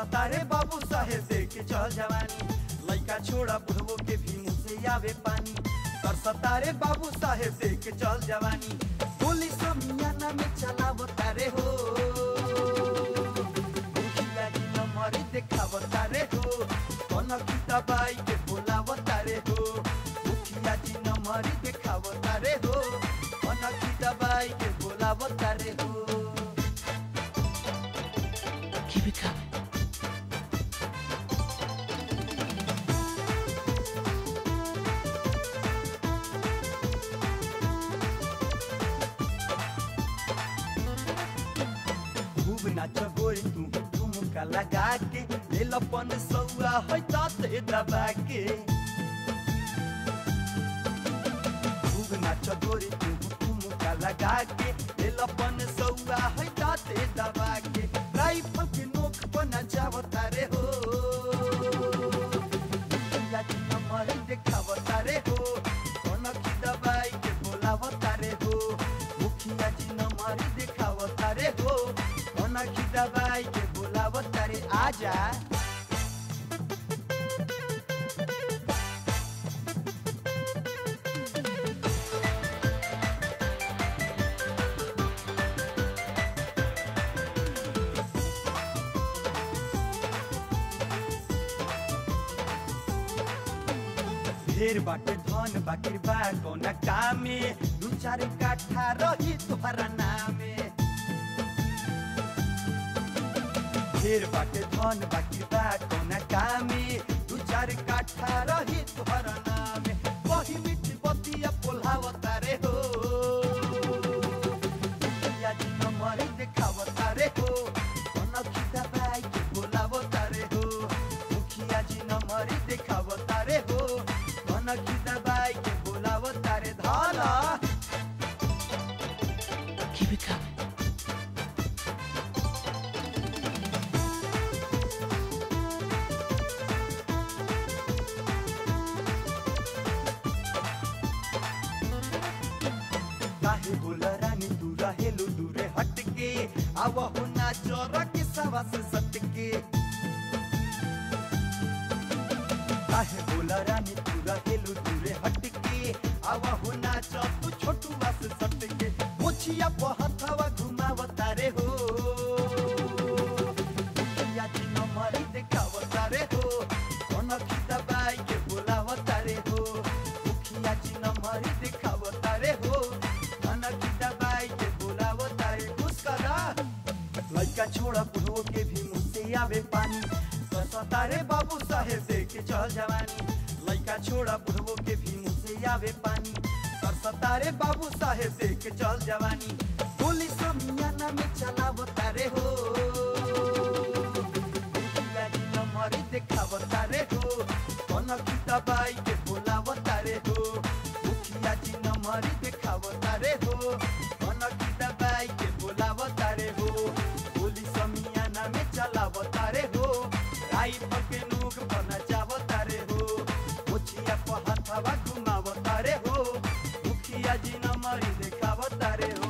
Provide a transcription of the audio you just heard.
सतारे बाबू साहेब देख के चल जवानी लइका छोड़ा बुढ़वो के भी मुंह से आवे पानी तर सतारे बाबू साहेब देख के चल जवानी गोली समियाना में चलाव तारे हो मुखिया जी नंबर देखाव तारे हो कौन की दबाई के बोलाव तारे हो मुखिया जी नंबर देखाव तारे हो कौन की दबाई के बोलाव तारे हो Keep it coming. खूब नाच गोरी तू ठुमका लगा के ले लपन सौआ है ताते दबा के खूब नाच गोरी तू ठुमका लगा के ले लपन सौआ है ताते दबा के राइफल के नोक पर नचाव तारे हो या जी नंबर देखाव तारे हो कौन की दबाई के बोलाव तारे हो मुखिया जी नंबर देखाव तारे हो कौन की दबाई के बोलाव तारे आजा ढेर बाटे धन बाकिर बा कौना कामे दू चार काठा रही तोहरा नामे ढेर बाटे धन बाकिर बा कौना कामे दू चार काठा रही तोहरा नामे कही मिठी बतिया पोल्हाव तारे हो मुखिया जी नंबर देखाव तारे हो कौन की दबाई के बोलाव तारे हो मुखिया जी नंबर देखाव तारे हो कौन की दबाई के बोलाव तारे धाला Keep it coming. काहे बोल रानी तू रहेलू दूरे हटके आव हो ना चोरा के सवा से सटके काहे बोल रानी तू रहेलू दूरे हटके आव हो ना चो तू छोटू बस सटके मुछिया पहथवा घुमाव तारे हो मुखिया जी नंबर देखाव तारे हो कौन की दबाई के बोलाव तारे हो मुखिया जी नंबर देखाव तारे हो कौन की दबाई के बोलाव तारे मुस्करा लइका छोड़ा बुढ़ो के भी मुँह से आवे पानी सतारे बाबू साहेब देख के चल जवानी लइका छोड़ा बुढ़ो के भी मुँह से आवे पानी सतारे बाबू साहेब देख के चल जवानी गोली समियाना में चलाव तारे हो मुखिया जी नंबर देखाव तारे हो कौन की दबाई के बोलाव तारे हो मुखिया जी नंबर देखाव तारे हो कौन की दबाई के बोलाव तारे हो गोली समियाना में चलाव तारे हो राइफल के नोक पर नचाव तारे हो मुछिया पर हथवा घुमाव तारे हो मुखिया जी नंबर देखाव तारे हो